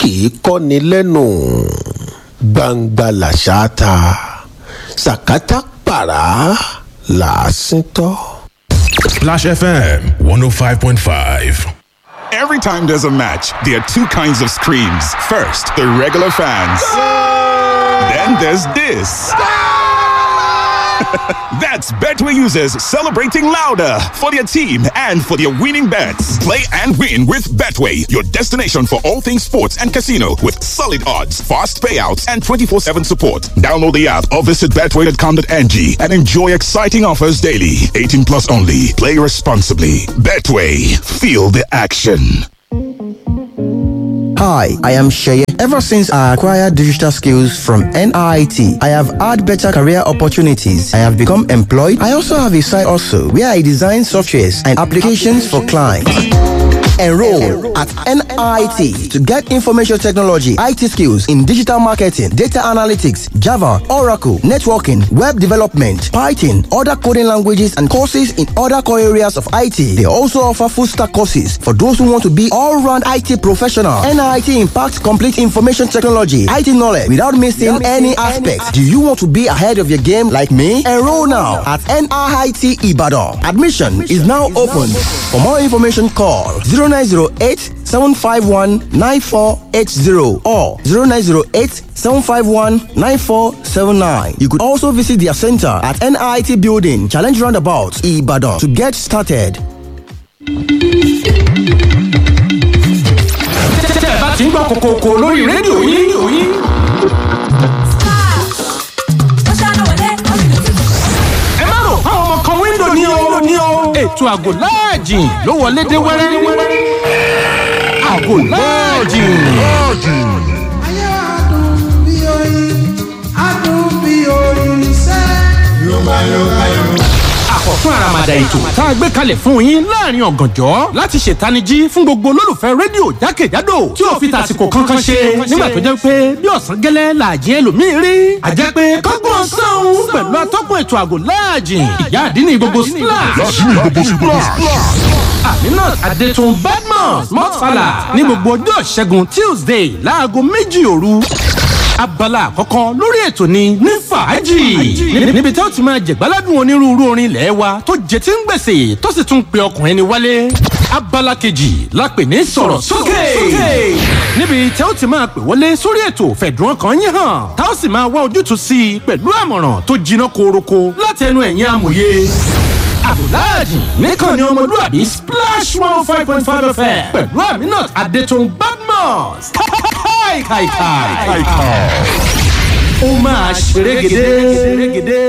kì í kọ́ni lẹ́nu gbangba làṣà ta sàkátà pàrà làásìn tọ́. Splash FM 105.5. Every time there's a match, there are two kinds of screams. First, the regular fans. Then there's this. That's Betway users celebrating louder for their team and for their winning bets. Play and win with Betway, your destination for all things sports and casino with solid odds, fast payouts, and 24 7 support. Download the app or visit betway.com.ng and enjoy exciting offers daily. 18 plus only. Play responsibly. Betway, feel the action. Hi, I am Sheye. Ever since I acquired digital skills from NIT, I have had better career opportunities. I have become employed. I also have a side also where I design softwares and applications for clients. Enroll at NIT to get information technology, IT skills in digital marketing, data analytics, Java, Oracle, networking, web development, Python, other coding languages, and courses in other core areas of IT. They also offer full stack courses for those who want to be all round IT professional. NIT impacts complete information technology, IT knowledge without missing any aspects. Do you want to be ahead of your game like me? Enroll now at NIT Ibadan. Admission is now open. For more information, call 0908 751 9480 or 0908 751 9479. You could also visit their center at NIT Building, Challenge Roundabout, Ibadan to get started. tẹ́ ẹ bá ti ń gbọ́ kòkòkò lórí rédíò yín ẹ má rò fáwọn ọmọ kan wíńdò ní o ní o ètò àgò láàjìn ló wọlé dé wẹ́rẹ́ àgò láàjìn. Ayé adùn bí oyin, adùn bí oyin sẹ́. Yorùbá Yorùbá Yorùbá. àkọ́tún àràmàdà ètò tá a gbé kalẹ̀ fún yín láàrin ọ̀gànjọ́ láti ṣètanijí fún gbogbo olólùfẹ́ rédíò jákèjádò tí ò fi tàsìkò kankan ṣe nígbà tó jẹ́ pé bí ọ̀sán gẹ́lẹ́ làjẹ́ ẹlòmíín rí àjẹ́ pé kọ́gbọ́n sọ́hún pẹ̀lú atọ́kùn ètò àgò láàjìn ìyá àdínní gbogbo splash aminat adetun badmus mọ́tfàlà ní gbogbo ọjọ́ ìṣẹ́gun tuesday láago méjì òru abala àkọ́kọ́ lórí ètò ni ní fàájì níbi tí ó ti máa jẹ̀gbáládùn onírúurú orin ilẹ̀ wa tó jẹ tí ń gbèsè tó sì tún pe ọkùnrin ni wálé abala kejì la pè ní sọ̀rọ̀ sókè níbi tí ó ti máa pè wọlé sórí ètò fẹ̀dùn ọkàn yín hàn tá ó sì máa wá ojútùú sí i pẹ̀lú àmọ̀ràn tó jiná koroko láti ẹnu ẹ̀yin amòye abdulhadi nìkan ni ọmọlúwàbí splash one five point five fm pẹ̀lú aminat adetun badmus káìkàìkàì. ó máa ṣerégedé.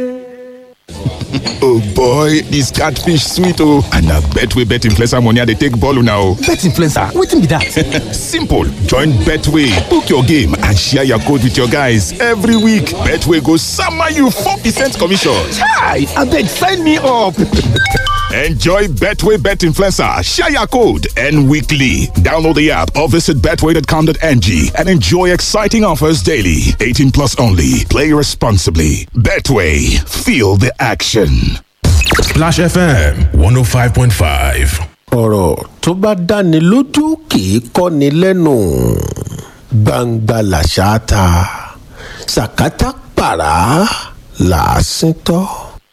Oh boy, this catfish sweet oh. And I bet we bet influencer money they take ball now. bet influencer wetin be that. Simple. Join Betway. Book your game and share your code with your guys every week. Betway goes summer you 4% commission. hi abeg sign me up. Enjoy Betway Bet Influencer. Share your code and weekly. Download the app or visit betway.com.ng and enjoy exciting offers daily. 18 plus only. Play responsibly. Betway. Feel the action. Splash FM 105.5. ọ̀rọ̀ tó bá dáni lójú kì í kọ́ni lẹ́nu gbangba làṣà ta sàkátà pàrà làásìn tọ́.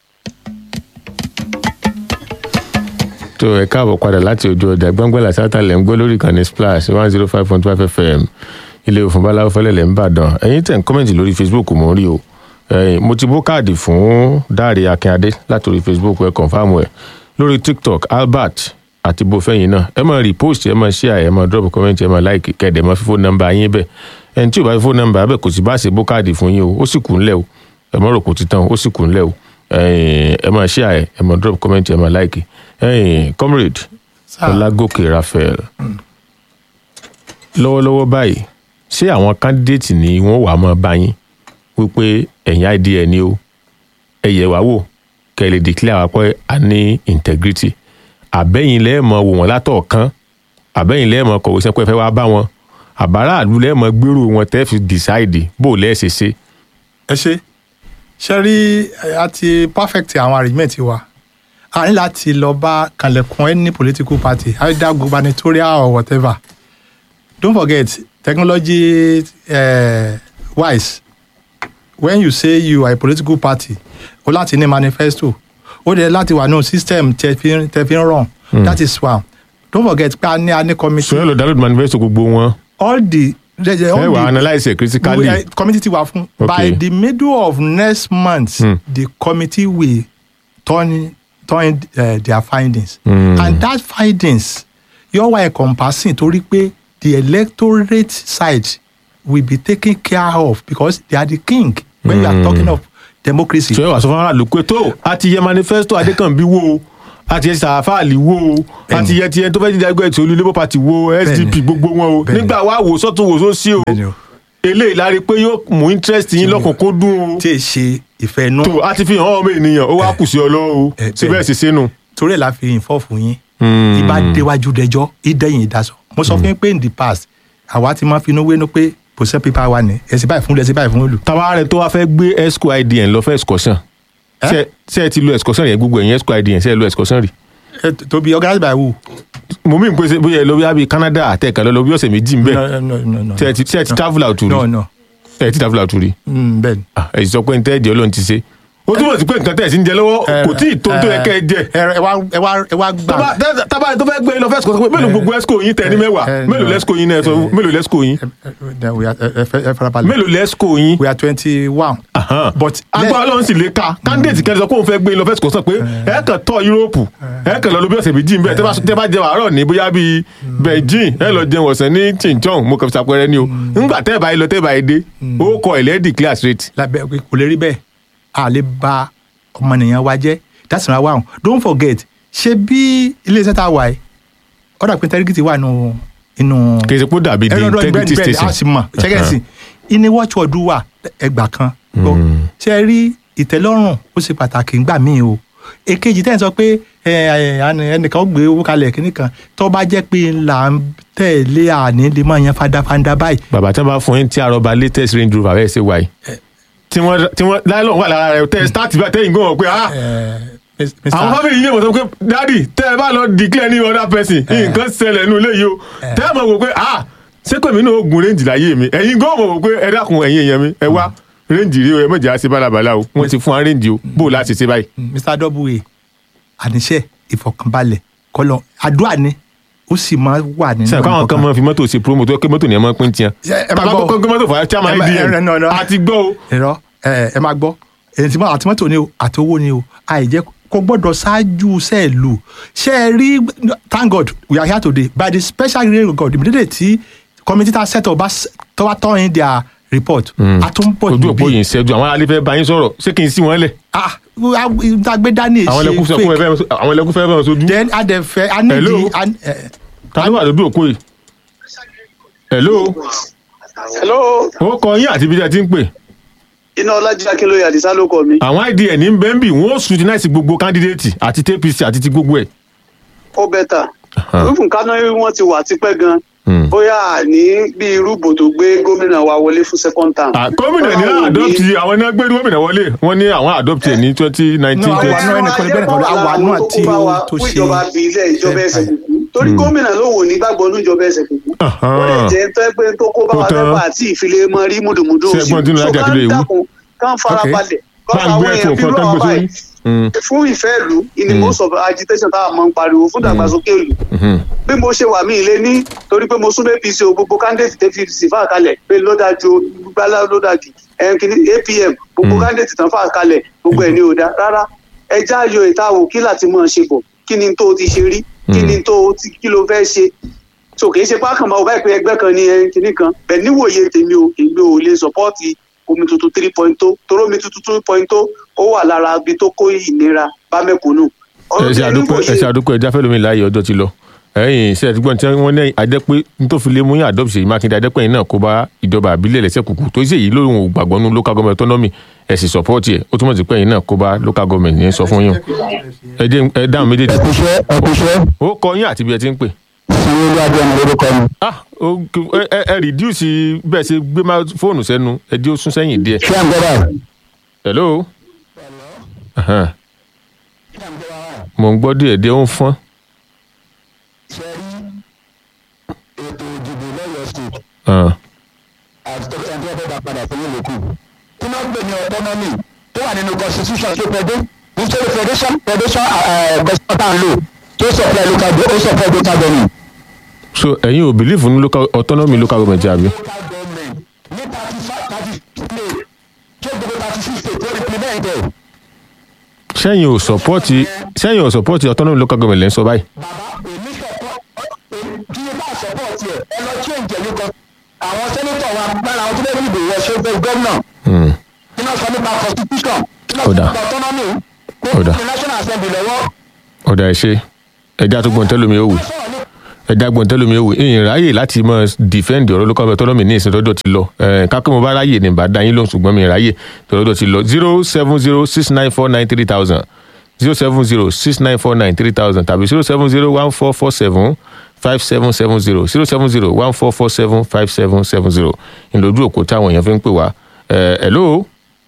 tó ẹ káàbọ̀ padà láti ojú ọjà gbọ́ngbọ́lá sátálẹ̀ ń gbọ́ lórí ìkànnì splash one zero five point five fm ilé òfin báláwo fẹ́lẹ́lẹ̀ ń bàdàn ẹ̀yin tẹ̀ ń kọ́mẹ̀ntì lórí facebook mò ń rí o ẹ̀yin mo ti bó káàdì fún dáre akínadé látòrí facebook ẹ̀ kọ̀ǹfàmù ẹ̀ lórí tiktok albert àti bofẹ́yìn náà ẹ máa repost ẹ máa share ẹ máa drop comment ẹ máa like kẹ́ẹ̀dẹ̀ máa fi fóònù nọ́mbà yín bẹ́ẹ̀ ẹni tí ò bá fi fóònù nọ́mbà bẹ́ẹ̀ kò sì bá ṣe bó káàdì fún yín o ó sì kù ńlẹ̀ o ẹ má rò kò ti tán ó sì kù ńlẹ̀ o ẹ̀yin ẹ máa share ẹ máa drop comment ẹ máa like ẹ̀yin comrade ọlágòkè raphael lọ́wọ́lọ́wọ́ báyìí ṣé àwọn candidate ni wọ́n wàá máa bá yín wípé ẹ̀yin idn ni o ẹ yẹ̀ wá wò kẹ́ ẹ lè declare wá pé a ní integrity àbẹ́yìn lẹ́ẹ̀mọ wò wọ́n látọ̀ọ̀kan àbẹ́yìn lẹ́ẹ̀mọ kọ̀wé sẹ́pẹ́ fẹ́ wá bá wọn àbáráàlú lẹ́ẹ̀mọ gbèrò wọn tẹ́ fi decide bó lẹ́ẹ̀ṣẹ̀ ṣe. ẹ ṣe ṣe rí àti perfect àwọn arrangement wa a ní láti lọ bá kanlẹ̀kùn any political party either gubernatorial or whatever don't forget technology uh, wise when you say you are a political party o láti ní manifesto o de láti wà nù system tẹ fi ń- tẹ fi ń run that is one don't forget pé a ní a ní committee sọyìn lọ download manifesto gbogbo wọn all the the- the- all ẹ wà the- analyse ẹ critically we, uh, committee ti wà fún Okay. by the middle of next month Hmm. the committee will turn turn uh, their findings Hmm. and that findings yóò wá encompassing torí pé the electorate side will be taken care of because they are the king when you are talking of democracy. sọyìn wà sọ fún aráàlú pé tó a ti yẹ manifesto adékànbí wo o a ti yẹ sàfàlì wo o a ti yẹ tiẹ tó fẹ́ jíjà ẹgbẹ́ ìtòlú labour party wo sdp Bẹ́ẹ̀ni. gbogbo wọn o Bẹ́ẹ̀ni. nígbà wà wò sọ́tún wò sósì o Bẹ́ẹ̀ni o. eléyìí lárí pé yóò mú interest yín lọ́kùnkúndùn o tí ì ṣe ìfẹ́ inú tó a ti fi hàn ọmọ ènìyàn ó wá kù sí ọ lọ́wọ́ o Eh, síbẹ̀ sì sínú. torí ẹ̀ la fi ìfọ́ fún yín Hmm. ìbá déwájú dẹjọ́ ìdẹ́yìn ìdásọ mo sọ fún yín pé in the past àwa ti máa finú wénú pé possession paper wa ni ẹ̀sìn báyìí fún ẹ̀sìn báyìí fún olù. tàbá rẹ tó wá fẹ́ gbé esco idn lọ fẹ́ excursion Eh? ṣe ṣe ẹ ti lo excursion yẹn gbogbo ẹ̀yìn esco idn ṣe ẹ lo excursion rí. Eh, to be organized by who. mo mí pé ṣe bóyá ẹ lọ bí i canada àtẹ̀kà lọ lọ bí ọ̀sẹ̀ méjì ń bẹ̀ no no no no. ṣe ẹ ti ṣe ẹ ti travel out rí no no ẹ ti travel out rí mm, bẹ́ẹ̀ni. Ah, ẹ sì sọ pé n tẹ́ ẹ̀jẹ̀ ọlọ́run ti ṣe ó túmọ̀ sí pé nǹkan tẹ̀ ẹ̀ sí ń jẹ lọ́wọ́ kò tí ì tó tó yẹ kẹ́ ẹ jẹ. ẹ ẹ wá ẹ wá ẹ wá gbà. Tábà- tá- tábà tó fẹ́ gbé lọ fẹ́ excursion pé mélòó gbogbo esco yín tẹ̀ ní mẹ́wàá eh, mélòó no. lẹ́sco yín náà sọ mélòó lẹ́sco yín Then we are ẹ ẹ ẹ farabalẹ̀. mélòó lẹ́sco yín. we are twenty one. Ahan. but agbára ọlọ́run sì lè ka candidate kẹ́ni sọ pé òun fẹ́ gbé lọ fẹ́ sọ pé ẹ kàn tọ́ yúróòpù ẹ kàn lọ lọ bí ọ̀sẹ̀ méjì ń bẹ̀ tẹ́ bá- tẹ́ bá jẹ àárọ̀ ní bóyá bíi beijing ẹ lọ jẹun ọ̀sán ní chinchon mo kàn fi ṣàpẹẹrẹ ni o ńgbà tẹ́ ẹ bá yẹ lọ tẹ́ ẹ bá yẹ dé ó kọ ẹ̀lẹ́dì clear straight. lábẹ́ pé kò lè rí bẹ́ẹ̀ a lè ba ọmọnìyàn wa jẹ́ that's number one don't forget ṣé bí iléeṣẹ́ tá a wà yìí ọ̀dà pé integrity wà nù inú. kì í ṣe pé ó dàbí the ẹ̀rọ ọdún integrity bẹ́ẹ̀ bẹ́ẹ̀ a sì station. mọ̀ ṣẹ́gẹ́sì ìní watchword wà ẹgbà kan gbọ́ ṣe rí ìtẹ́lọ́rùn ó ṣe pàtàkì ńgbà míì o èkejì tẹ́ ẹ̀ sọ pé ẹ, ẹ, àní- ẹnìkan ó gbé owó kalẹ̀ kínní kan tó bá jẹ́ pé là ń tẹ̀lé àní lè máa yan fandafanda báyìí bàbá tí wọn bá fún yín tí àrọ̀bà latest range rover ẹ̀ ṣe wáyé tí wọ́n tí wọ́n láìlọ́ wà lára rẹ̀ tẹ́ ẹ start bá tẹ́yìn gbọ́n pé ah ẹ, Mr. àwọn fámìlì yìí mọ̀ sọ pé dádì tẹ́ ẹ bá lọ declare ní other person nǹkan ṣẹlẹ̀ nínú ilé yìí o tẹ́ ẹ mọ̀ wò pé ah ṣé pé mi náà ó gun range láyé mi ẹ̀yin gan mọ̀ wò pé ẹ dákun ẹ̀yin èèyàn mi ẹ wá range rí o ẹ mọ̀jà ṣe bálabàlà o wọ́n ti fún wa range o bó o láti ṣe báyìí. mr w àníṣe ìfọkànbalẹ̀ kọlọ àdúrà ni ó sì máa wà nínú sẹ́yìn káwọn kan máa fi mọ́tò ṣe promo tó yẹ kí mọ́tò ní ẹ máa pín tiẹ̀. Ṣé ẹ máa tàbá gbọ́- kọ́kọ́ gbé mọ́tò fún chairman ẹ máa- ẹ- ẹ- no, no. idm àti gbọ́ o. ẹ̀rọ ẹ ẹ máa gbọ́ èyí tí mo àti mọ́tò ni o àti owó ni o àìjẹ́ kó gbọ́dọ̀ ṣáájú sẹ́ẹ̀lù ṣe é rí thank god we are here today by the special grace of god immediately tí committee ta set up bá s- tó bá turn in their report a tún bọ̀ ojú òpó níbí yìí ń ṣẹ́jú àwọn aráàlú fẹ́ bá yín sọ̀rọ̀ ṣé kí n sí wọn lẹ̀. ah ìdágbé dání àwọn ẹlẹ́kùn ṣe fẹ́ fún ẹ fake fẹ́ àwọn ẹlẹ́kùn fẹ́ bá wọn sojú. then adẹ̀fẹ́ a ní Hello? di a- ẹ, ta ló wà lójú òpó yìí. hello hello ó kọ yín àti ibi tí ẹ ti ń pè. iná ọlájí akínlóye àdìsá ló kọ mi àwọn idn ní bẹ́ńbì wọ́n ó scrutinize gbogbo candidate àti tpc àti ti gbogbo ẹ̀. ó bẹ́tà rúfin kánú wọn ti wà tipẹ́ gan Hmm. bóyá ní bí irúgbò tó gbé gómìnà wa wọlé fún second term. Ah, gómìnà ní Báwo ni- adopt àwọn náà gbé gómìnà wọlé wọ́n ní àwọn adopt ẹ̀ ní twenty nineteen No, twenty. àwa náà ẹnìkan ní bẹ́ẹ̀ nìkan, àwa náà tí ó- tó ṣe- ìjọba bí ilé ìjọba ẹsẹ̀ ṣe- kùkú torí gómìnà ló wò ní gbàgbọ́ ní ìjọba ẹsẹ̀ kùkú. ó lè jẹ́ tó ẹgbẹ́ tó kó bá Kó wa tán. mẹ́fà àti ìfilé mọ́ rí múdùmúdù Ṣé ẹgbọ́n tí inú So Lájà ká Akíndélé wí? dákun, ká farabalẹ̀ bá ń gbé ẹ̀kọ́ kan tó ń gbé sórí. Mm, fún ìfẹ́ ìlú ìní most of agitation táwọn máa ń pariwo fún ìdàgbàsókè ìlú mhm. bí mo ṣe wà mí ilé ní torí pé mo súnmọ́ apc o gbogbo candidate tẹ́ fi sì fà kalẹ̀ pé ló dájú gbálá ló dájú ẹnkìní apm gbogbo candidate tán fà kalẹ̀ gbogbo ẹ̀ ní ò dá rárá ẹjẹ́ ayọ̀ ìtawò kí láti mọ̀ ṣe bọ̀ kí ni tó ti ṣe rí kí ni tó ti kí ló fẹ́ ṣe so kì í ṣe pákàn máa wọ báyìí pé ẹgbẹ́ kan ní ẹnkìní kan bẹ́ẹ̀ níwòye tèmi o èmi ò lè sọ́pọ́ọ̀tì omi tuntun three point tó toró omi tuntun two point tó ó wà lára ibi tó kó ìnira bá mẹ́kúnnù. ẹ ṣe àdúpẹ́ ẹ ṣe àdúpẹ́ ẹja fẹ́ lómi láàyè ọjọ́ ti lọ ẹ̀yìn ṣe àdúgbò tí wọ́n ní àdẹ́pẹ́ nítòfin lé mú yín adopt Ṣèyí Mákindé àdẹ́pẹ́ yìí náà kó bá ìjọba àbílẹ̀ lẹ́sẹ̀ kùkù tó ṣe yìí lóhùn ògbàgbọ́ nú local government autonomy ẹ̀ sì support ẹ̀ ó túmọ̀ sí pé yìí náà kó bá local government yẹn sọ fún yín ẹ jẹ́ ẹ dáhùn méjèèjì ẹkúṣẹ́ ẹkúṣẹ́ ó kọ yín àti bí ẹ ti ń pè. sanwó-olu abiyamọ lórúkọ mi. ah ó ẹ ẹ ẹ reduce bẹ́ẹ̀ ṣe gbé má fóònù sẹ́nu ẹ dí ó sún sẹ́yìn díẹ̀. ṣé à ń gbọ́ báyìí. hello. Ahan. mo ń gbọ́ díẹ̀ díẹ̀ ó ń fọ́n. ṣe rí ètò ìdìbò lọ́yọ̀ state hàn. àti ẹni tó fẹ́ dá padà sí ìlú kù. tí wọ́n gbé ní autonomy tó wà nínú constitution tó pẹ́ dé nítorí federation federation constitution tá à ń lò tó supply local go- ó supply local government. so ẹ̀yin ò believe ní local autonomy local government àbí. local government ní thirty five thirty six state tó gbogbo thirty six state tó implement ẹ̀. sẹ́yìn ò support sẹ́yìn ò support autonomy local government lẹ́ ń sọ báyìí. bàbá èmi support kí n bá support ẹ̀ ẹ lọ change ẹ̀ lóko àwọn sẹ́nitọ̀ wa lára àwọn tó lè rí ìbò wọ ṣe fẹ́ gómìnà Hmm. kí náà sọ nípa constitution kí náà Ó sọ dáa. nípa autonomy kó Ó dáa. fi national assembly lọ́wọ́. ọ̀dà ẹ̀ ṣe ẹja tó gbọ́n tẹ́lómi ó wù sọ̀rọ̀ ní ẹja gbọ́n tẹ́lómi ó wù ìyìn ráyè láti mọ defend ọ̀rọ̀ local autonomy ní ìsìn tọ́jọ́ ti lọ kákó mo bá ráyè ní bá dá yín lóhùn ṣùgbọ́n mi ráyè tọ́jọ́ ti lọ zero seven zero six nine four nine three thousand zero seven zero six nine four nine three thousand tàbí zero seven zero one four four seven five seven seven zero zero seven zero one four four seven five seven seven zero ìlójú òkú táwọn èèyàn fi ń pè wá ẹ̀ hello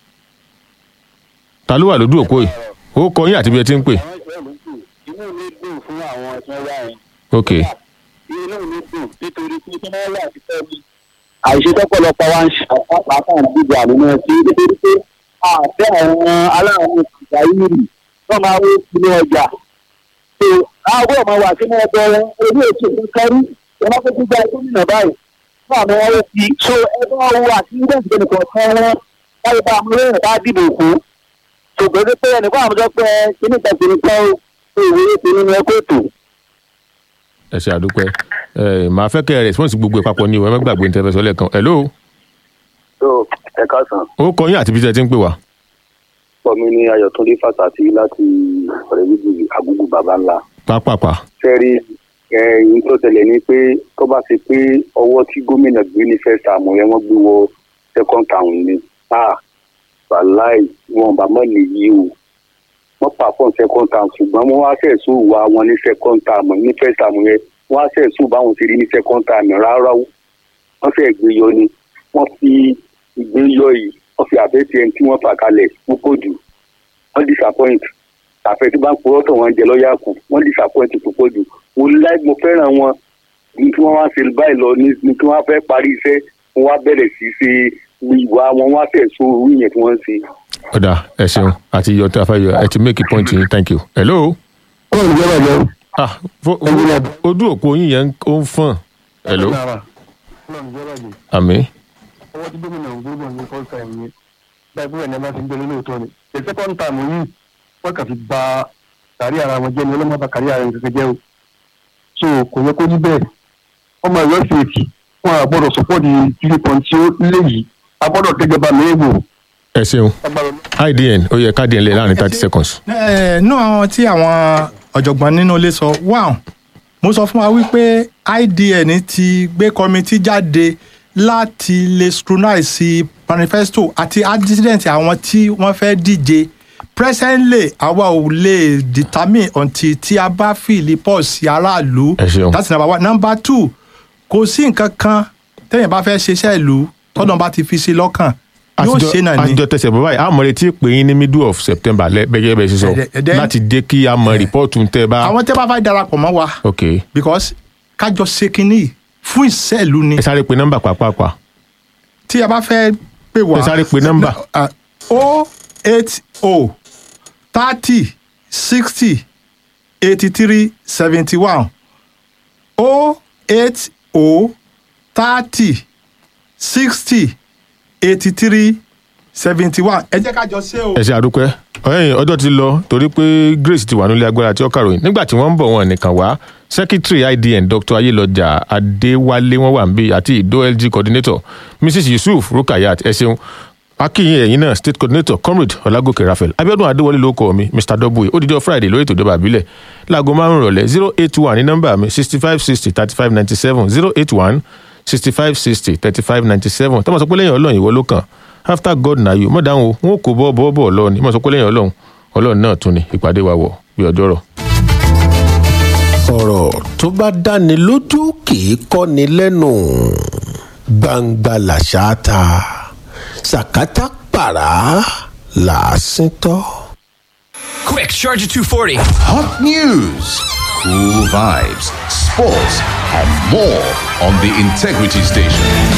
ta ló wà lójú òkú yìí ó kọ yín àti bí ẹ ti ń pè inú mi dùn fún àwọn tí wọ́n wá yẹn ok inú mi dùn nítorí pé kí wọ́n wà sí fẹ́mi. àìṣe tọ́pọ̀lọpọ̀ wa ń ṣe àpapọ̀ àdúgbò àmúná sí nítorí pé àfẹ́ àwọn aláàánú ìgbàyìrì tó máa wó sínú ọjà. tó aago ọmọ wà sínú ọgbọ wọn orí ètò ìkárí wọn kó gbígbà gómìnà báyìí fún àwọn ọwọ́ sí i. so ẹgbẹ́ ọwọ́ àti ilé ìgbẹ́ nìkan kan wọn láyé bá àwọn olóyìn bá dìbò fún. ṣùgbọ́n pé ẹnìkan àwọn ọjọ́ pé kíní kan kìíní kan ó ìwé ètò nínú ẹgbẹ́ ètò. ẹ ṣe àdúpẹ́ ẹ màá fẹ́ kẹ́ ẹ response gbogbo ẹ̀ papọ̀ ni o ẹ má gbàgbé ní tẹ́fẹ́ sọ lẹ́ẹ̀kan hello so ẹ káàsán ó kọ yín àti bí tẹ́ ti ń pè wá. pọ̀ mi ní ayọ̀túndé fàtàtì láti ọ̀rẹ́ méjì àgùgù bàbá ńlá. pápápá fẹ́rí ẹ̀yìn tó tẹ̀lé ni pé tó bá ṣe pé ọwọ́ tí gómìnà gbé ní first term yẹn wọ́n gbé wọ second term ni ah wàláì wọn bá mọ̀ lè yí o wọ́n pàfọ́n second term ṣùgbọ́n wọ́n wá sẹ̀sùn wà wọn ní second term ní first term yẹn wọ́n á sẹ̀sùn báwọn ti rí ní second term rárá o wọ́n fẹ́ gbé yọ ni wọ́n fi ìgbéyọ yìí wọ́n fi àbẹ́tì ẹni tí wọ́n fà kalẹ̀ púpọ̀ jù wọ́n disappoint àfẹ́ tí bá ń purọ́ tọ̀ wọ́n jẹ lọ́yà kù wọ́n disappoint púpọ̀ jù mo láì mo fẹ́ràn wọn ní tí wọ́n wá ṣe báyìí lọ ní ní tí wọ́n fẹ́ parí iṣẹ́ wọ́n wá bẹ̀rẹ̀ sí í ṣe ìwà wọn wá tẹ̀ so orí yẹn tí wọ́n ń ṣe. ọ̀dà ẹ ṣeun àti iyọ̀ tí a fẹ́ yọ ẹ ti make a point yín thank you hello ó ń jẹ́ bàjẹ́ ah fo- ojú òpó yín yẹn ó ń fọ̀n hello àmì ọwọ́ tí gómìnà ògbógbò ní first time yẹn báyìí bóyá ní ẹ bá fi ń gbélé lóòótọ́ ni the second time yìí wọ́n kàn fi ba kárí ara wọn jẹ́ ni ọlọ́mọ bá kárí ara wọn kẹ́kẹ́ jẹ́ o so kò yẹ kó ní bẹ́ẹ̀ ọmọ ìwé fèèkì wọn à gbọ́dọ̀ sọ́pọ́ọ̀dì kiri kan tí ó léyìí a gbọ́dọ̀ tẹ́jọba mẹ́ẹ̀wò ẹ ṣeun idn ó yẹ káàdì ẹ̀ lẹ̀ láàrin thirty seconds ẹ nú àwọn tí àwọn ọ̀jọ̀gbọ́n nínú ilé sọ wow mo sọ fún wa wípé idn ti gbé kọmitì jáde láti lè scrutinize manifesto àti accident àwọn tí wọ́n fẹ́ díje presently àwa ò lè determine until tí a bá fìlì pọ̀ sí aráàlú Ẹ ṣeun. that's number one number two kò sí nǹkan kan téèyàn bá fẹ́ ṣiṣẹ́ ìlú tọ́nà bá ti fi sí lọ́kàn yóò àtijọ́ ṣe náà ni. àtijọ́ tẹsẹ̀ bọ́ báyìí àmọ́ retí pé yín ní middle of september lẹ́ bẹ́gẹ́ bẹ́ẹ̀ ṣe sọ Ẹ̀dẹ̀- ẹ̀dẹ̀- láti dé kí a mọ rìpọ́ọ̀tù tẹ́ bá àwọn tẹ́ bá fẹ́ darapọ̀ mọ́ wa ok because kájọ ṣe kínní fún ìṣẹ́lú ni ẹ sáré pe nọ́mbà pàápàá tí a bá fẹ́ pè wá. ẹ sáré pe nọ́mbà. o eight o thirty sixty eighty three seventy one o eight o thirty sixty eighty three seventy one ẹ jẹ́ kájọ ṣe o. ẹ ṣe àdúpẹ́ ẹ̀yìn ọjọ́ ti lọ torí pé grace ti wà nílé agbára tí ó kàròyìn nígbà tí wọ́n ń bọ̀ wọn nìkan wá secretary idn dr ayélọjà adéwálé wọn wà níbí àti ìdó lg coordinator mrs yusuf rukayat ẹ ṣeun akínyìn ẹ̀yìn náà state coordinator comrade ọlágòkè raphael abiodun adéwọlé ló kọ mi mr w ó dídọ́ friday lórí ètò ìjọba àbílẹ̀ láago márùn-ún rọ̀lẹ́ zero eight one ní nọ́mbà mi sixty five sixty thirty five ninety seven zero eight one sixty five sixty thirty five ninety seven tọ́mọ̀ sọ pé lẹ́yìn ọlọ́run ìwọ ló kàn after god na you mọ̀ dáhùn o wọn kò bọ́ bọ́ bọ́ ọlọ́run ni mọ̀ sọ pé lẹ́yìn ọlọ́run ọlọ́run náà tún ni ìpàdé wa wọ̀ bí ọjọ́ rọ̀. ọ̀rọ̀ tó bá dáni lójú kì í kọ́ni lẹ́nu gbangba làṣà ta sàkátà pàrà làásìn tọ́. Quick, charge at 240. Hot news, cool vibes, sports, and more on the Integrity Station.